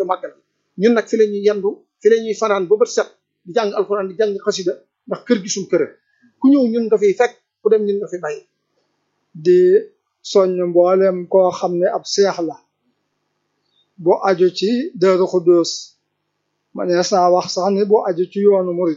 ca màggal ñun nag fi la ñuy yendu fi la ñuy fanaan ba bët set di jàng alxuraan di jàng xasida ndax kër gi suñ kër ku ñëw ñun nga fiy fekk ku dem ñun nga fi bàyyi di soññ mboolem koo xam ne ab seex la bu aju ci Daaru Xuddoos manees naa wax sax ni bu aju ci yoonu murit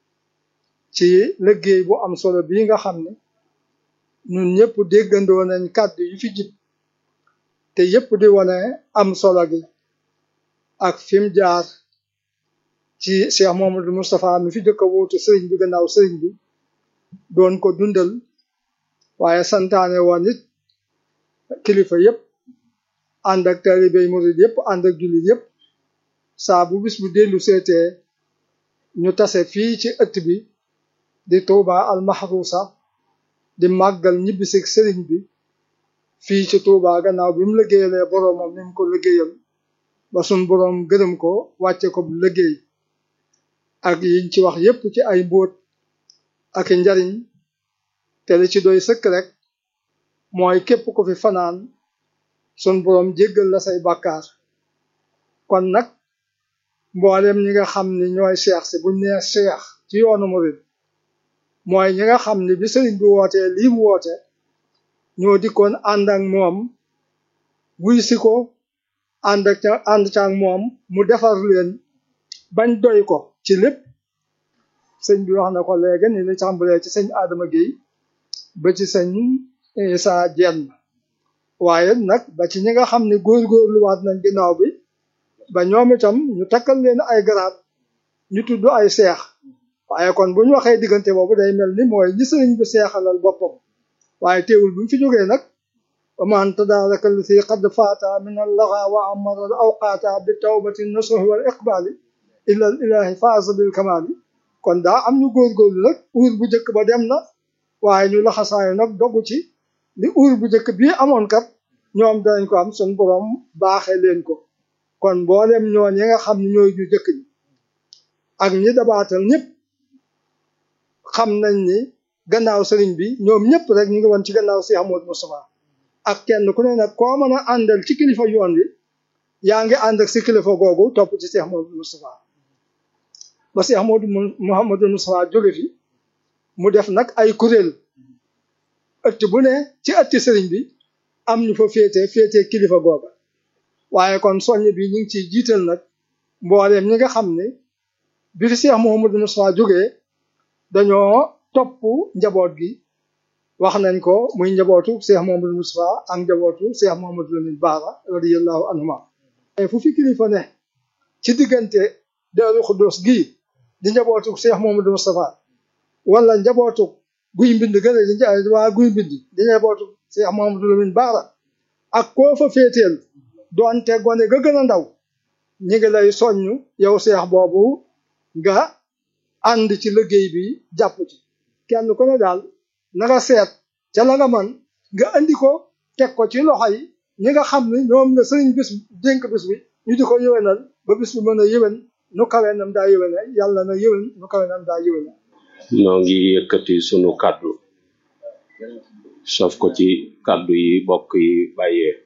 ci liggéey bu am solo bii nga xam ne ñun ñëpp déggandoo nañ kàddu yi fi jib te yëpp di wane am solo gi ak fi mu jaar ci Cheikh Mamadou Moustapha mi fi jëkk a wuutu sëriñ bi gannaaw sëriñ bi doon ko dundal waaye santaane woon it kilifa yëpp ànd ak talibey murid yëpp ànd ak jullit yëpp saa bu bis bu dellu seetee ñu tase fii ci ëtt bi di Touba al Mahrousa di màggal ñibbisi sëriñ bi fii ci Touba gannaaw bi mu liggéeyalee boroomam ni mu ko liggéeyal ba sun boroom gërëm ko wàcce ko bu liggéey ak yiñ ci wax yépp ci ay mbóot ak njariñ te li ci doy sëkk rek mooy képp ko fi fanaan sun boroom jéggal la say bàkkaar kon nag mboolem ñi nga xam ni ñooy seex si buñ nee seex ci yoonu murid mooy ñi nga xam ni bi sëriñ bi wootee lii mu woote ñoo dikkoon ànd ak moom wuy si ko ànd ak ànd ca ak moom mu defar leen bañ doy ko ci lépp sëñ bi wax na ko léegi ni li tàmbalee ci sëñ Adama Guèye ba ci sëñ Issa Dieng waaye nag ba ci ñi nga xam ne góorgóorlu waat nañ ginnaaw bi ba ñoom itam ñu takkal leen ay garaat ñu tudd ay seex waaye kon bu ñu waxee diggante boobu day mel ni mooy ñi sëriñ bi seexalal boppam waaye teewul bu ñu fi jógee nag wa man tadaaraka allati qad faata min allaxa wa amara al awqaata bi tawbati nasuhi wal iqbaali ila al ilahi faasa bil kamaali kon daa am ñu góorgóorlu nag uur bu njëkk ba dem na waaye ñu laxasaayu nag dogu ci ni uur bu njëkk bii amoon kat ñoom danañ ko am sun borom baaxee leen ko kon mboolem ñoo ñi nga xam ne ñooy ñu jëkk ñi ak ñi dabaatal ñëpp xam nañ ni gannaaw sëriñ bi ñoom ñëpp rek ñu ngi woon ci gannaaw Cheikh Amadou Moustapha ak kenn ku ne nag koo mën a àndal ci kilifa yoon wi yaa ngi ànd ak si kilifa googu topp ci Cheikh Amadou Moustapha ba Cheikh Amadou Mouhamadou Moustapha jóge fi mu def nag ay kuréel ëtt bu ne ci ëtti sëriñ bi am ñu fa féete féete kilifa googa waaye kon soññ bi ñu ngi ciy jiital nag mbooleem ñi nga xam ne bi fi Cheikh Mouhamadou Moustapha jógee dañoo topp njaboot gi wax nañ ko muy njabootu Cheikh Mouhamadou Moustapha ak njabootu Cheikh Mouhamadou Lamine Bara radiyallahu anhuma fu fi kilifa ne ci diggante Daaru Xuddoos gii di njabootu Cheikh Mouhamadou Moustapha wala njabootu guy mbind gën a di waa guy mbind di njabootu Cheikh Mouhamadou Lamine Bara ak koo fa féeteel doonte gone ga gën a ndaw ñi ngi lay soññ yow Cheikh boobu nga ànd ci liggéey bi jàpp ci kenn ku ne daal na nga seet ca la nga man nga andi ko teg ko ci loxo yi ñi nga xam ne ñoom la sëriñ bis dénk bis bi ñu di ko yëwénal ba bis bi mën a yëwén nu kawe nam daa yëwéne yàlla na yëwén nu kawe nam daa yëwéne noo ngi yëkkati sunu kàddu sof ko ci kàddu yi bokk yi bàyyee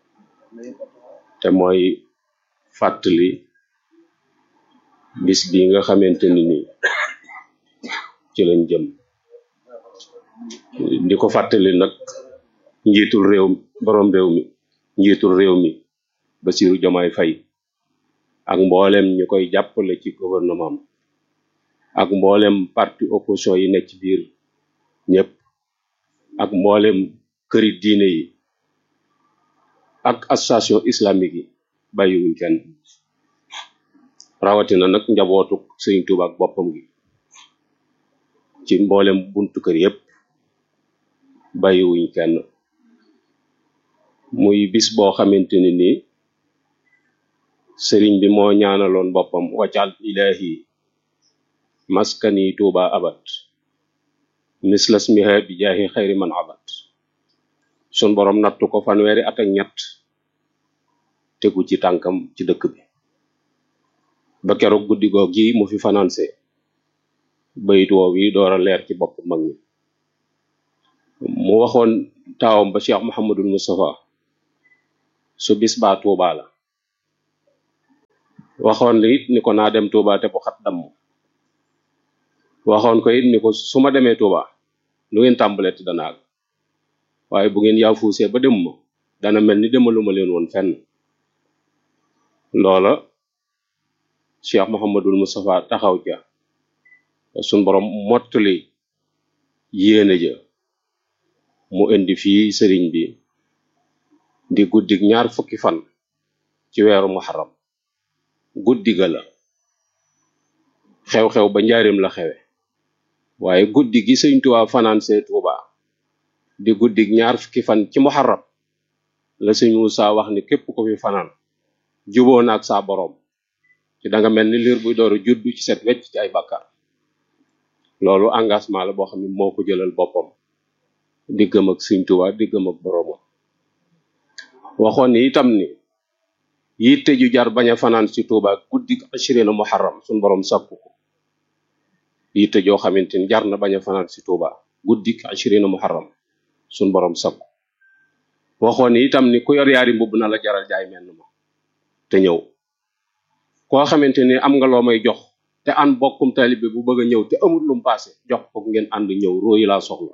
te mooy fàttali bis bi nga xamante ni nii ci lañ jëm di ko fàttali nag njiitul réew borom réew mi njiitul réew mi Bassirou Diomaye Faye ak mboolem ñu koy jàppale ci gouvernement ak mboolem parti opposition yi nekk ci biir ñëpp ak mboolem këri diine yi ak association islamique yi bàyyiwuñ kenn rawatina nag njabootu Sëriñ Tuuba ak boppam gi ci mboolem buntu kër yépp bàyyiwuñ kenn muy bis boo xamante ni nii sëriñ bi moo ñaanaloon boppam waccal ilahi maskani tuuba abat mislas miha bi jaahi xayri man abat sun borom nattu ko fanweeri at ak ñett tegu ci tànkam ci dëkk bi ba keroog guddi goog gi mu fi financé bayit woow yi door a leer ci bopp mag ñi mu waxoon taawam ba Cheikh Mouhamadul Moustapha su bis baa tuubaa la waxoon li it ni ko naa dem Touba te bu xat damm waxoon ko it ni ko su ma demee Touba lu ngeen tàmbalee dana àgg waaye bu ngeen yaafuusee ba dem ma dana mel ni demaluma leen woon fenn loola Cheikh Mouhamadul Moustapha taxaw ja suñ borom mottali yéene ja mu indi fii sëriñ bi di guddig ñaar fukki fan ci weeru muharram guddi ga la xew-xew ba njaarim la xewe waaye guddi gi sëñ Tuubaa fanaan see Tuubaa di guddig ñaar fukki fan ci muharram la sëñ Muusaa wax ni képp ko fi fanaan juboo na ak saa boroom ci da nga mel ni liir buy dooru juddu ci set wecc ci ay bàkkaar loolu engagement la boo xam ne moo ko jëlal boppam diggam ak sëñ Tuubaa diggam ak boroomam waxoon ni itam ni yitte ju jar bañ a fanaan ci Tuubaa guddi ashirina muharram suñ boroom sàkku ko yitte joo xamante ni jar na bañ a fanaan ci Tuubaa guddi ashirina muharram suñ boroom sàkku waxoon ni itam ni ku yor yaari mbubb na la jaral jaay menn ma te ñëw koo xamante ni am nga loo may jox te an bokkum taalibe bu bëgg a ñëw te amul lu mu paase jox ko ngeen ànd ñëw róoyi laa soxla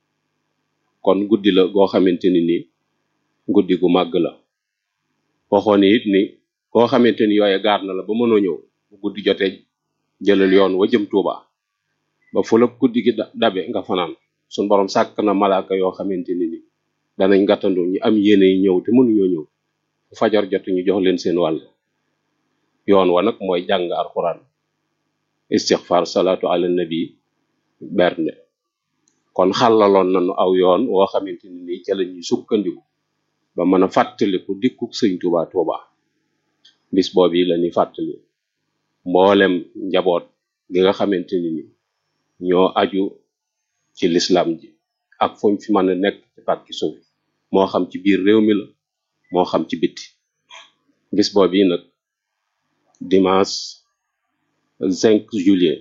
kon guddi la goo xamante ni nii guddi gu màgg la waxoon it ni koo xamante ni yooye gaar na la ba mënoo ñëw bu guddi jotee jëlal yoon wa jëm Tuuba ba fu la guddi gi dabe nga fanaan suñ borom sàkk na malaaka yoo xamante ni ni danañ gàttandu ñu am yéene yi ñëw te mënuñoo ñëw fu fajar jot ñu jox leen seen wàll yoon wa nag mooy jàng alxuraan istixfar salaatu ala nabi bernde kon xàllaloon nañu aw yoon woo xamante ni nii ca la ñuy sukkandiku ba mën a fàttaliku dikkuk sëñ Tuubaa Tuubaa bis boobu yi la ñuy fàttali mboolem njaboot gi nga xamante ni ni ñoo aju ci lislam ji ak fuñ fi mën a nekk ci pàkki suuf moo xam ci biir réew mi la moo xam ci bitti bis boobu yi nag dimanche 5 juillet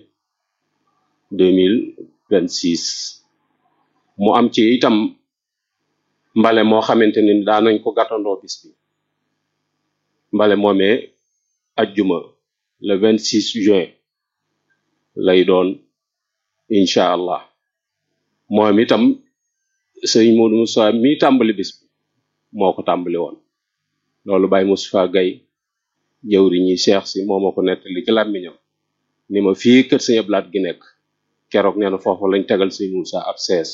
2026 mu am ci itam mbale moo xamante ni daa nañ ko gàttandoo bis bi mbale moomee ajjuma le 26 juin lay doon incha allah moom itam sëñ Modou Moussa mi tàmbali bis bi moo ko tàmbali woon loolu Baye Moustapha Gaye jëwri ñi seex si moo ma ko nettali ci làmmiñam ni ma fii kër sëñ Ablaat gi nekk keroog nee na foofu lañ tegal sëñ Moussa ab sees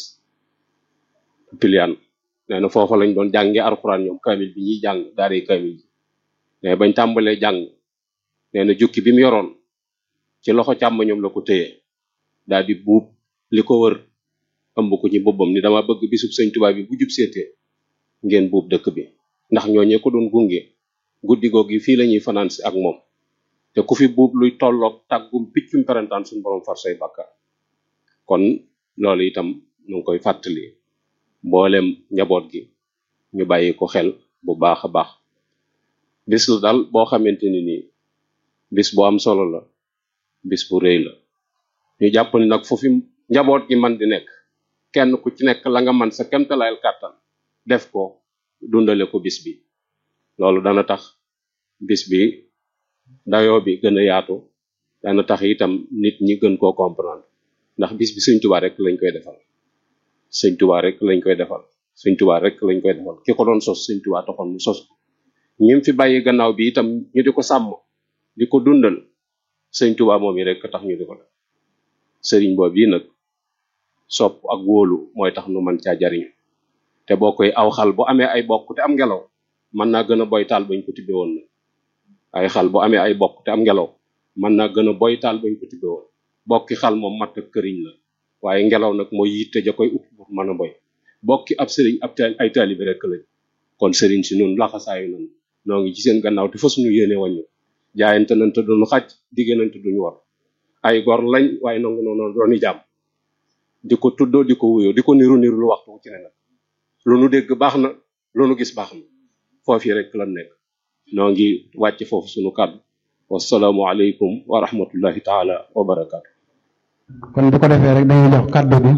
pilian nee na foofu lañ doon jànge alxuraan ñoom kamil bi ñuy jàng daare kamil ji mais bañ tàmbalee jàng nee na jukki bi mu yoroon ci loxo càmmoñam la ko téye daal di buub li ko wër ëmb ko ci boppam ni dama bëgg bisub sëñ Tuubaa bi bu jub seetee ngeen buub dëkk bi ndax ñooñee ko doon gunge guddi goog yi fii la ñuy fanaan si ak moom te ku fi buub luy tolloog tàggum piccum perantaan suñu borom far say bàkkaar kon loolu itam ñu ngi koy fàttali mboolem njaboot gi ñu bàyyi ko xel bu baax a baax bis la daal boo xamante ni nii bis bu am solo la bis bu rëy la ñu jàpp ni nag foofu njaboot gi man di nekk kenn ku ci nekk la nga man sa kemtalayal kàttan def ko dundale ko bis bi loolu dana tax bis bi dayoo bi gën a yaatu dana tax itam nit ñi gën koo comprendre ndax bis bi sëñ Tuubaa rek lañ koy defal sëñ Tuubaa rek lañ koy defal sëñ Tuubaa rek lañ koy defal ki ko doon sos sëñ Tuubaa taxoon mu sos ko ñim fi bàyyi gannaaw bi itam ñu di ko sàmm di ko dundal sëñ Tuubaa moom yi rek tax ñu di ko def sëriñ boobu yi nag sopp ak wóolu mooy tax nu man caa jariñ te boo koy aw xal bu amee ay bokk te am ngelaw mën naa gën a boy taal bañ ko tibbe woon na ay xal bu amee ay bokk te am ngelaw mën naa gën a boy taal bañ ko tibbe woon bokki xal moom matt ak këriñ la waaye ngelaw nag mooy yitte ja koy upp pour mën a boy bokki ab sëriñ ab taal ay taalibe rek lañ kon sëriñ si nun laxasaayu nan noo ngi ci seen gannaaw te fas ñu yéene wàññu jaayante nañ te duñu xaj digge nañ te duñu war ay gor lañ waaye nangu noonu dooni jàmm di ko tuddoo di ko wuyoo di ko niru niru lu waxtu ci ne nag lu nu dégg baax na lu nu gis baax na foofu rek lan nekk noo ngi wàcc foofu sunu kàddu wasalaamu aleykum wa rahmatullahi taala wa barakaatu kon bu ko defee rek dañuy jox kàddu bi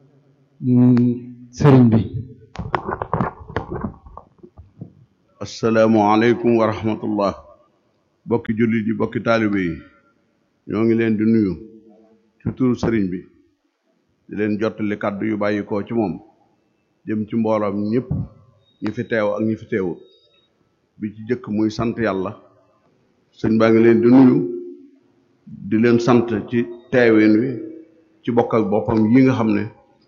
sëriñ bi asalaamu aleykum wa rahmatullah bokki jullit yi bokki taalibe yi ñoo ngi leen di nuyu ci turu sëriñ bi di leen jottali kàddu yu bàyyi koo ci moom jëm ci mbooloom ñëpp ñi fi teew ak ñi fi teewut bi ci jëkk muy sant yàlla sëñ baa ngi leen di nuyu di leen sant ci teewin wi ci bokk ak boppam yi nga xam ne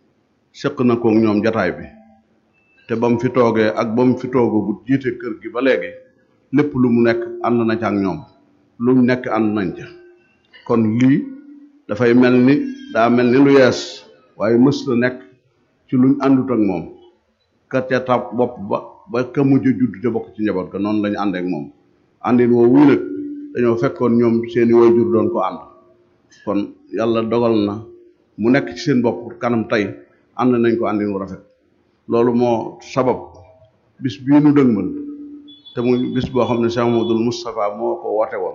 sëq na ko ñoom jataay bi te ba mu fi toogee ak ba mu fi toogagut jiite kër gi ba léegi lépp lu mu nekk ànd na ca ak ñoom lu mu nekk ànd nañ ca kon lii dafay mel ni daa mel ni lu yees waaye mës la nekk ci luñ àndut ak moom ka ca tab bopp ba ba ka mujj judd te bokk ci njaboot ga noonu lañu ànd ak moom àndin woo wuy nag dañoo fekkoon ñoom seeni waajur doon ko ànd kon yàlla dogal na mu nekk ci seen bopp kanam tey ànd nañ ko àndin wu rafet loolu moo sabab bis bii nu dëgmal te muy bis boo xam ne Cheikh Mamadou Moustapha moo ko woote woon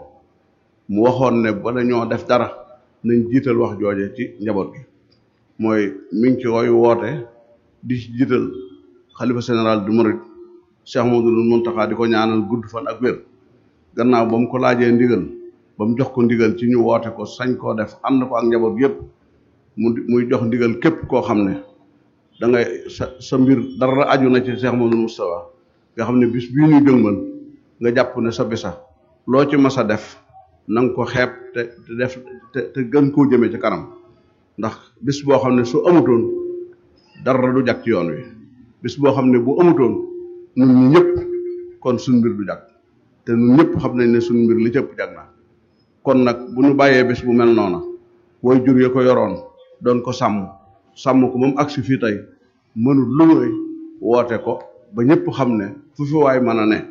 mu waxoon ne bala ñoo def dara nañ jiital wax jooje ci njaboot gi mooy mi ngi ci koy woote di ci jiital xalifa général du Mouride Cheikh Mamadou Mountakha di ko ñaanal gudd fan ak wér gannaaw ba mu ko laajee ndigal ba mu jox ko ndigal ci ñu woote ko sañ koo def ànd ko ak njaboot yépp mu muy jox ndigal képp koo xam ne da ngay sa sa mbir dara aju na ci Cheikh Mamadou Moustapha nga xam ne bis bii ñuy dëgmal nga jàpp ne sa bisa loo ci mas a def na nga ko xeeb te te def te te gën koo jëmee ci kanam ndax bis boo xam ne su amutoon dara du jag ci yoon wi bis boo xam ne bu amutoon ñun ñi ñëpp kon suñ mbir du jag te ñun ñëpp xam nañ ne suñ mbir li cëpp jag na kon nag bu ñu bàyyee bis bu mel noona way jur ya ko yoroon doon ko sàmm sàmm ko moom agsi fii tey mënul lu muy woote ko ba ñëpp xam ne fu fi waay mën a ne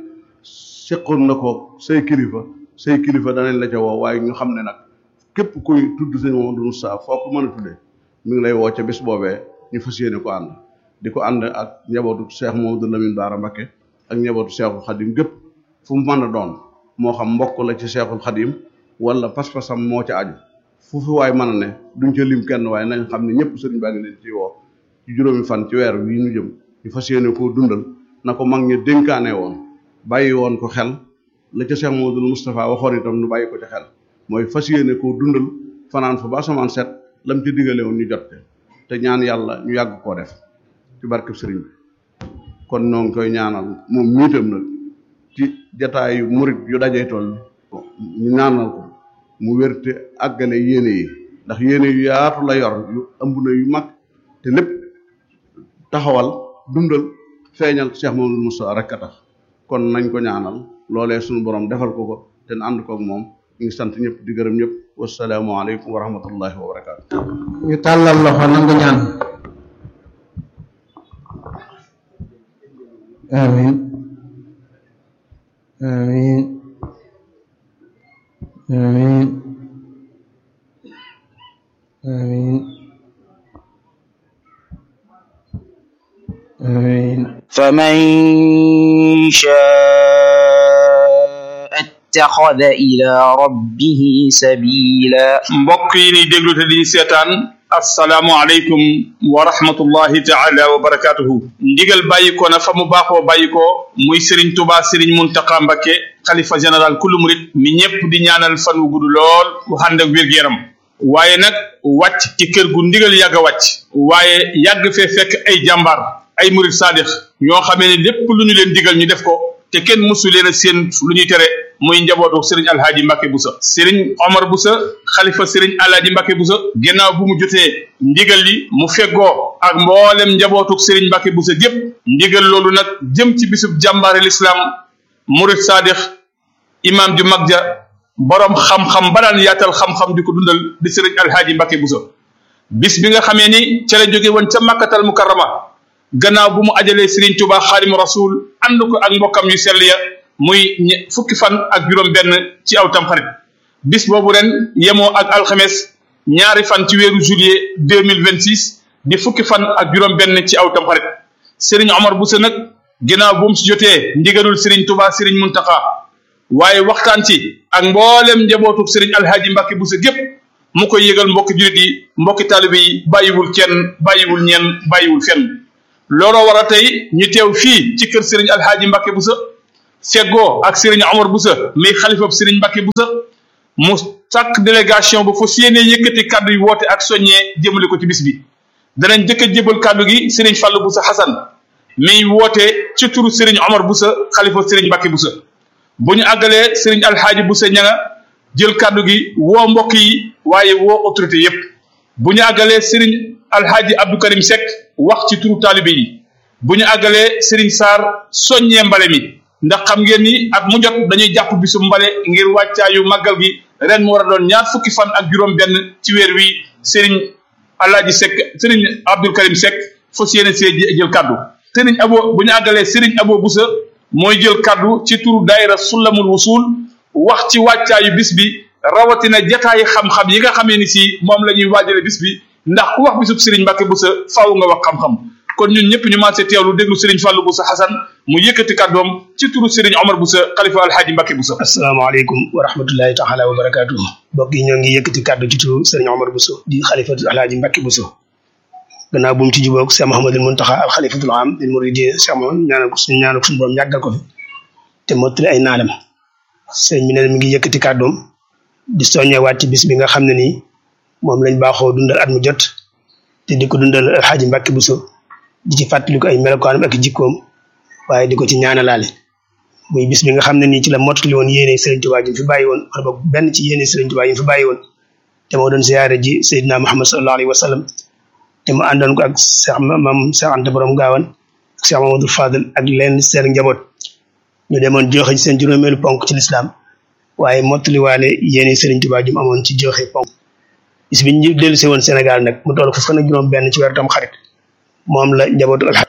seqoon na ko say kilifa say kilifa danañ la ca woo waaye ñu xam ne nag képp kuy tudd sëñ Mamadou Moussa foo ko mën a tuddee mi ngi lay woo ca bis boobee ñu fas yéene ko ànd di ko ànd ak njabootu Cheikh Mamadou Lamine Bara Mbacké ak njabootu Cheikhul Khadim gépp fu mu mën a doon moo xam mbokk la ci Cheikhul Khadim wala pas-pasam moo ca aju fu fi waay mën a ne duñ ca lim kenn waaye nañ xam ne ñëpp sëriñ baa ngi leen ci woo ci juróomi fan ci weer wii ñu jëm ñu fas yéene koo dundal na ko mag ñi dénkaane woon bàyyi woon ko xel la ca Cheikh Mamadou Moustapha waxoon itam nu bàyyi ko ca xel mooy fas yéene koo dundal fanaan fa ba asamaan set lam ci digale woon ñu jot te ñaan yàlla ñu yàgg koo def ci barkeb sëriñ bi kon noo ngi koy ñaanal moom miitam nag ci jataayu murit yu dajee toll ñu ñaanal ko mu wérte àggale yéene yi ndax yéene yu yaatu la yor yu ëmb na yu mag te lépp taxawal dundal feeñal Cheikh Mamadou Moussa rek a tax kon nañ ko ñaanal loolee suñu borom defal ko ko te ànd koog moom ñu ngi sant ñëpp di gërëm ñëpp wasalaamualeykum wa rahmatullahi wa barakaatu. ñu tàllal loxo nangu ñaan amin amin amin amin amin فمن شاء اتخذ إلى ربه سبيلا mbokk yi ni déglu te di seetaan asalaamualeykum wa rahmatullahi taala wa barakatuhu ndigal bàyyikoo na fa mu baaxoo bàyyikoo muy Serigne Touba Serigne Mountakha Mbacké xalifa général kullu murit mi ñëpp di ñaanal fan wu gudd lool wu ànd ak wér-gu-yaram waaye nag wàcc ci kër gu ndigal yàgg a wàcc waaye yàgg fee fekk ay jàmbaar ay murit saadix ñoo xamee ne lépp lu ñu leen digal ñu def ko te kenn mësu leen a seen lu ñuy tere muy njabootu sëriñ alhaaji Mbacke Boussa sëriñ Omar Boussa xalifa sëriñ alhaaji Mbacke Boussa gannaaw bu mu jotee ndigal li mu feggoo ak mboolem njabootu sëriñ Mbacke Boussa gépp ndigal loolu nag jëm ci bisub jàmbaare lislaam murit saadix imam ju mag ja borom xam-xam ba daan yaatal xam-xam di ko dundal di sëriñ alhaaji Mbacke Boussa bis bi nga xamee ni ca la jóge woon ca makkatal mukarrama gannaaw bu mu ajalee Serigne Touba xaadimu rasul ànd ko ak mbokkam yu sell ya muy fukki fan ak juróom-benn ci aw tamxarit bis boobu ren yemoo ak alxames ñaari fan ci weeru juillet deux mille vingt six di fukki fan ak juróom-benn ci aw tamxarit Serigne Omar Boussa nag gannaaw bu mu si jotee ndigalul Serigne Touba Serigne Mountakha waaye waxtaan ci ak mboolem njabootu Serigne Alhaji Mbacke Boussa gépp mu koy yëgal mbokki julit yi mbokki taalibe yi bàyyiwul kenn bàyyiwul ñenn bàyyiwul fenn. looloo war a tey ñu teew fii ci kër Serigne Alhaji Mbacke Boussa feggoo ak Serigne Omar Boussa mi xalifab Serigne Mbacke Boussa mu sàkk délégation bu fas yéene yëkkati kaddu yi woote ak soññee jëmale ko ci bis bi danañ jëkk a jébal kaddu gi Serigne Fallou Boussa Hassan mi woote ci turu Serigne Omar Boussa xalifa Serigne Mbacke Boussa bu ñu àggalee Serigne Alhaaji Boussa ñanga jël kaddu gi woo mbokk yi waaye woo autorité yépp bu ñu àggalee Serigne Alhaaji Abdou Karim Seck wax ci turu taalibe yi bu ñu àggalee Serigne Sarr soññee mbale mi ndax xam ngeen ni at mu jot dañuy jàpp bisu mbale ngir wàccaayu màggal gi ren mu war a doon ñaar fukki fan ak juróom benn ci weer wi Serigne Alhaaji Seck Serigne Abdou Karim Seck fas yéene see jël kaddu Serigne Abo bu ñu àggalee Serigne Abo Boussa mooy jël kaddu ci turu daayira Sulamul Wusul wax ci wàccaayu bis bi rawatina jataayi xam-xam yi nga xamee ni si moom la ñuy waajale bis bi ndax ku wax bisub Serigne Mbacke Boussa faaw nga wax xam-xam kon ñun ñëpp ñu maasee teewlu déglu Serigne Fallou Boussa Hassan mu yëkkati kàddoom ci turu Serigne Omar Boussa xalifa alhaaji Mbacke Boussa asalaamaaleykum wa rahmatullahi taala wa barakaatu mbokk yi ñoo ngi yëkkati kàddu ci turu Serigne Omar Boussa di xalifa alhaaji Mbacke Boussa gannaaw bu mu ci jubóog Cheikh Mouhamadul Muntaxa al xalifatul am lil muridin Cheikh Mouhamad ñaanal ko suñu ñaanal ko suñu borom yàggal ko fi te mottali ay naalam sëñ bi ne mi ngi yëkkati kàddoom di soññewaat ci bis bi nga xam ne nii moom lañ baaxoo dundal at mu jot te di ko dundal alxaaji Mbàkke Buso di ci fàttaliku ay melokaanam ak jikkoom waaye di ko ci ñaanalaale muy bis bi nga xam ne nii ci la mottali woon yéene Sëriñ Tuubaa ji fi bàyyi woon wala boog benn ci yéene Sëriñ Tuubaa yi fi bàyyi woon te moo doon ziyaare ji Seydina Muhammad sallallahu alayhi wa sallam te mu àndoon ko ak Cheikh Mam Cheikh Anta Borom Gaawan ak Cheikh Mamadou Fadel ak leen seen njaboot ñu demoon joxe ci seen juróomeelu ponk ci lislaam waaye mottaliwaale yéene Sëriñ Tuubaa ju mu amoon ci joxe ponk bis bi ñu dellu si woon Sénégal nag mu toll fukk ak juróom benn ci weeru tam xarit moom la njabootu alxaj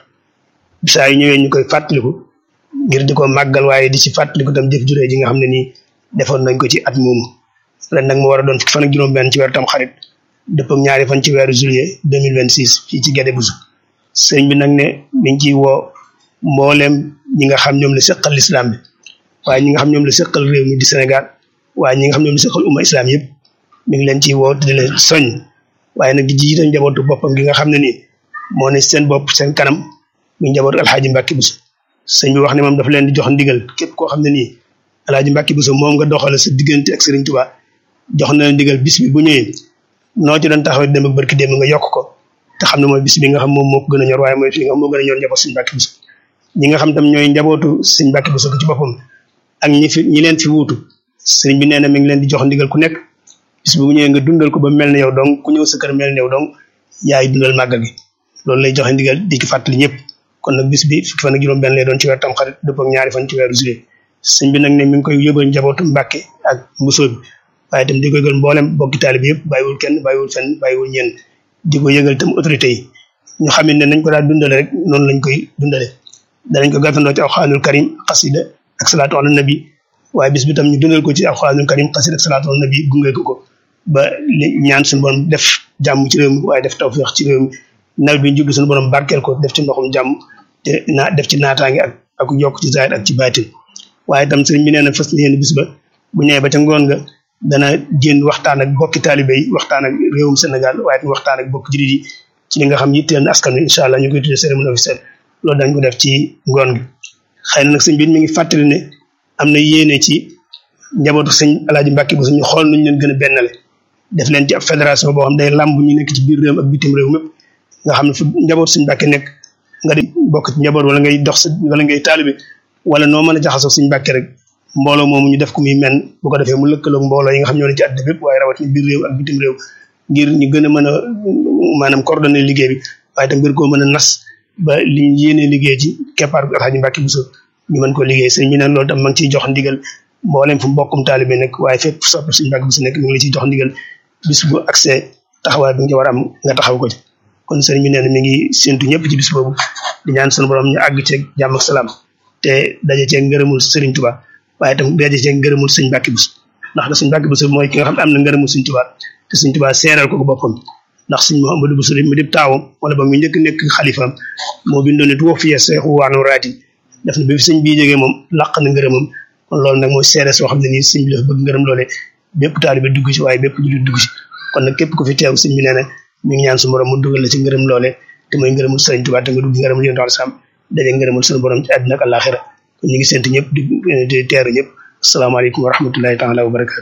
saa yu ñëwee ñu koy fàttaliku ngir di ko màggal waaye di ci fàttaliku tam jëf juree ji nga xam ne nii defoon nañ ko ci at moomu ren nag mu war a doon fukki fan ak juróom benn ci weeru tam xarit dëpp ak ñaari fan ci weeru juillet deux mille vingt six fii ci Guédé Bousso sëñ bi nag ne mi ngi ciy woo mbooleem ñi nga xam ñoom la seqal lislaam bi waaye ñi nga xam ñoom la seqal réew mi di Sénégal waaye ñi nga xam ñoom la seqal umma islam yëpp mi ngi leen ciy woo di leen soñ waaye nag di jiite njabootu boppam gi nga xam ne nii moo ne seen bopp seen kanam mi njabootu alxaaji Mbàkke Buso sëñ bi wax ne moom dafa leen di jox ndigal képp koo xam ne nii alxaaji Mbàkke Buso moom nga doxale sa diggante ak Sëriñ Tuubaa jox na leen ndigal bis bi bu ñëwee noo ci doon taxaw dem ak barki dem nga yokk ko te xam ne mooy bis bi nga xam moom moo ko gën a ñor waaye mooy fi nga xam moo gën a ñor njaboot Sëñ Mbàkke Buso ñi nga xam tam ñooy njabootu Sëñ Mbàkke Buso ci boppam ak ñi fi ñi leen fi wuutu sëriñ bi nee na mi ngi leen di jox ndigal ku nekk bis bu ñëwee nga dundal ko ba mel ne yow donc ku ñëw sa kër mel ne yow donc yaay dundal màggal gi loolu lay joxe ndigal di ki fàttali ñëpp kon nag bis bi fukki fan ak juróom benn lay doon ci weer tam xarit dëpp ak ñaari fan ci weeru juillet sëñ bi nag ne mi ngi koy yóbbal njabootu Mbàkke ak Buso bi waaye itam di ko yëgal mboolem bokki taali bi yëpp bàyyiwul kenn bàyyiwul fenn bàyyiwul ñenn di ko yëgal itam autorité yi ñu xam ne nañ ko daal dundale rek noonu lañ koy dundale danañ ko gàttandoo ci alxuraanul karim xasida ak salaatu ala nabi waaye bis bi tam ñu dundal ko ci alxuraanul karim xasida ak salaatu ala nabi gunge ko ko ba li ñaan suñu borom def jàmm ci réew mi waaye def tawfeex ci réew mi nawet bi ñu jublu suñu borom barkeel ko def ci ndoxum jàmm te naa def ci naataange ak ak yokk ci zaahir ak ci baatin waaye itam sëriñ bi nee na fas yéene bis ba bu ñëwee ba ca ngoon nga dana génn waxtaan ak bokki taalibe yi waxtaan ak réewum Sénégal waaye itam waxtaan ak bokki jullit yi ci li nga xam yitteel na askan wi incha allah ñu koy tuddee cérémonie officielle loolu dañ ko def ci ngoon gi xëy na nag sëñ bi mi ngi fàttali ne am na yéene ci njabootu sëñ alaaji Mbàkke bu ñu xool nuñ leen gën a bennale def leen ci ab fédération boo xam day làmb ñu nekk ci biir réew ak bitim réew mépp nga xam ne fu njabootu sëñ Mbàkke nekk nga di bokk ci njaboot wala ngay dox sa wala ngay taalibe wala noo mën a jaxasoo sëñ Mbàkke rek mbooloo moomu ñu def ko muy men bu ko defee mu lëkkaloog mbooloo yi nga xam ñoo ne ci àddina bépp waaye rawat ni biir réew ak bitim réew ngir ñu gën a mën a maanaam coordonné liggéey bi waaye tam ngir koo mën a nas ba li ñu yéenee liggéey ci keppaar Alxaaji Mbàkke Buso ñu mën ko liggéey sëñ bi nag loolu tam ma ngi ciy jox ndigal mboolem fu mbokkum taalibe nekk waaye fépp sopp sëñ Mbàkke Buso nekk mi ngi la ciy jox ndigal bis bu accès taxawaay bi nga war a am nga taxaw ko ci kon sëriñ bi nee na mi ngi séntu ñëpp ci bis boobu di ñaan sunu borom ñu àgg ceeg jàmm ak salaam te daje ceeg ngërëmul sëriñ Tuba waaye itam daje ceeg ngërëmul sëñ Mbàkke Buso ndax da sëñ Mbàkke Buso mooy ki nga xam ne am na ngërëmul sëñ Tuba te sëñ Tuba seeral ko ko boppam ndax sëñ Mouhamadou Buso mu dib taawam wala ba mu njëkk nekk xalifaam moo bindoon ne tuwa fiye seexu waanu raati def na bi fi sëñ bii jógee moom làq na ngërëmam kon loolu nag mooy seere soo xam ne nii sëñ bi dafa bëgg ngërëm loole bépp taalibe dugg ci waaye bépp jullit dugg ci kon nag képp ku fi teew sëñ bi nee na mi ngi ñaan su borom mu dugal la ci ngërëm loole te mooy ngërëmul sëriñ Tuubaa te nga dugg ngërëmul yonent al sam daje ngërëmul suñu borom ci àddina ak àllaaxira kon ñu ngi sant ñëpp di di teeru ñëpp asalaamaaleykum wa rahmatullahi taala wa barakatu